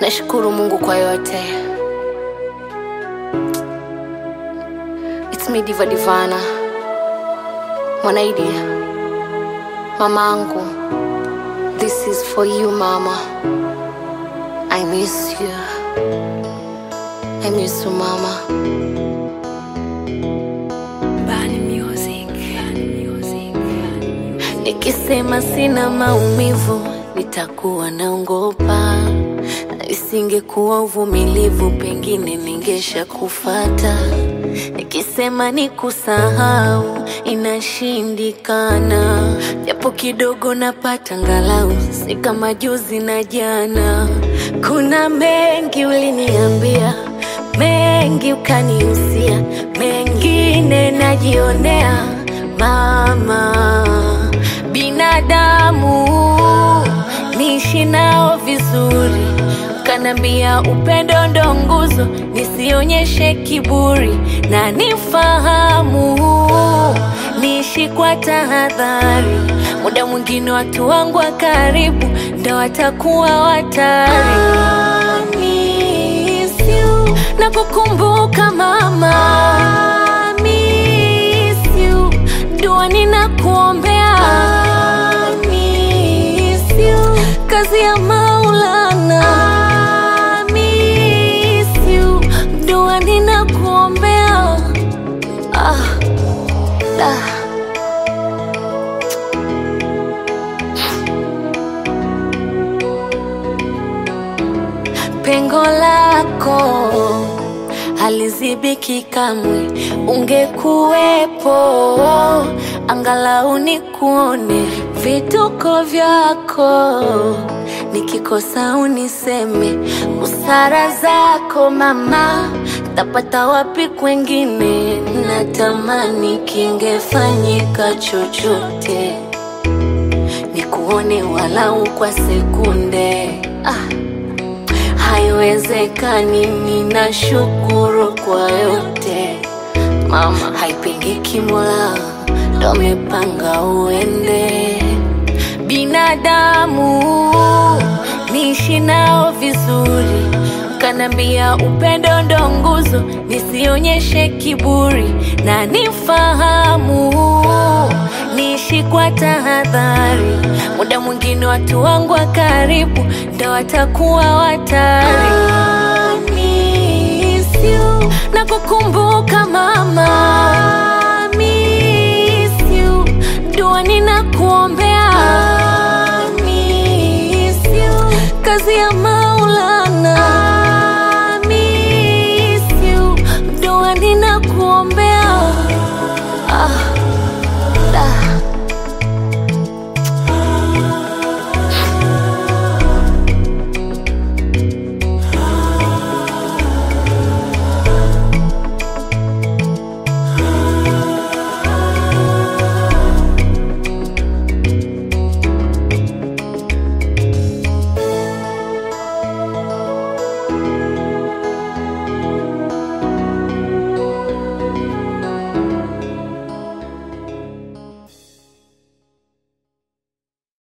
Nashukuru Mungu kwa yote. It's me Diva Divana, Mwanaidi, mamangu. This is for you mama. I miss you. I miss you mama. Bani Music. Bani Music. Nikisema sina maumivu nitakuwa naongopa, isingekuwa uvumilivu pengine ningesha kufata. Nikisema ni kusahau inashindikana, japo kidogo napata ngalau, si kama juzi na jana. Kuna mengi uliniambia, mengi ukanihusia, mengine najionea mama binadamu niishi nao vizuri, kanambia upendo ndo nguzo, nisionyeshe kiburi na nifahamu, niishi kwa tahadhari. Muda mwingine watu wangu wa karibu ndo watakuwa watari. I miss you. na kukumbuka mama I miss you. dua ninakuombea I miss you. kazi ya Maulana I miss you. dua ninakuombea ah, ah. pengo lako halizibiki kamwe, ungekuwepo angalau nikuone vituko vyako, nikikosa uniseme busara zako mama, tapata wapi kwengine? Natamani kingefanyika chochote nikuone walau kwa sekunde ah. Haiwezekani, ninashukuru kwa yote mama, haipingiki, Mola ndo amepanga uende. Binadamu niishi nao vizuri, kanambia upendo ndo nguzo, nisionyeshe kiburi na nifahamu, niishi kwa tahadhari. Muda mwingine watu wangu wa karibu ndo watakuwa watari. I miss you. na kukumbuka mama I miss you. dua ninakuombea